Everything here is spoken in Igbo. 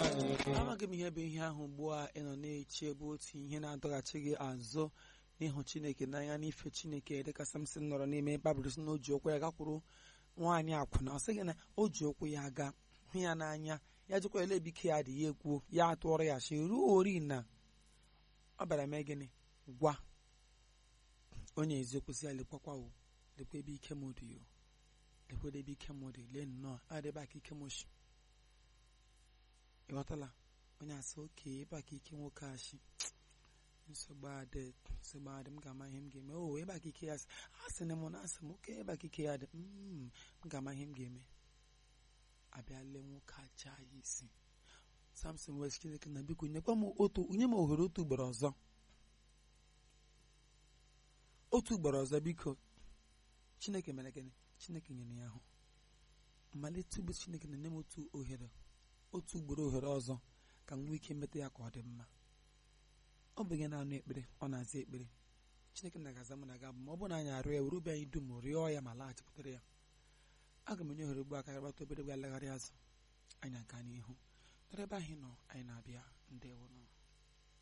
amaghị m ihe bụ ihe ahụ ugbu a ị nọ na-eche bụ otu ihe na-adọghachi gị azụ n'ịhụ chineke n'anya n'ife chineke dịka samson nọrọ n'ime babụl si na o ji ụkwụ ya gakwuru nwaanyị akwụna ọ sịghị na o ji ụkwụ ya ga hụ ya n'anya ya jikwa ele ebike ya dị ya ekwuo ya atụọrọ ya shi ruo ori na ọ bịara mee gịnị gwa onye eziokwu si ya lekwakwa o lekwa ebe ike m dị o lekwa ebe ike m dị lee nnọọ adịba ka ike m shi ịghọtala onye asị oke ebe a ka ike nwoke a shi nsogbu adị nsogbu adị m ga-ama ihe m ga-eme o ebe a ka ike ya si a sị na m na asị m oke ebe a ka ike ya dị m ga-ama ihe m ga-eme abịa lee nwoke aja ya isi samson west chineke na biko nyekwa m otu nye m ohere otu ugboro ọzọ otu ugboro ọzọ biko chineke mere gịnị chineke nyere ya ahụ mmalite ugbo chineke na-enye m otu ohere otu ugboro ohere ọzọ ka m nwee ike meta ya ka ọ dị mma ọ bụ gị na-anụ ekpere ọ na-aza ekpere chineke na-agaza mụ na ga ma ọ bụrụ na anyị arịọ ya were obi anyị dum rịọ ya ma laghachikwutere ya aga m enye ohere ugbu aka gbata obere gwa alagharị azụ anyị aga n'ihu n'ebe anyị nọ anyị na-abịa ndewo nọ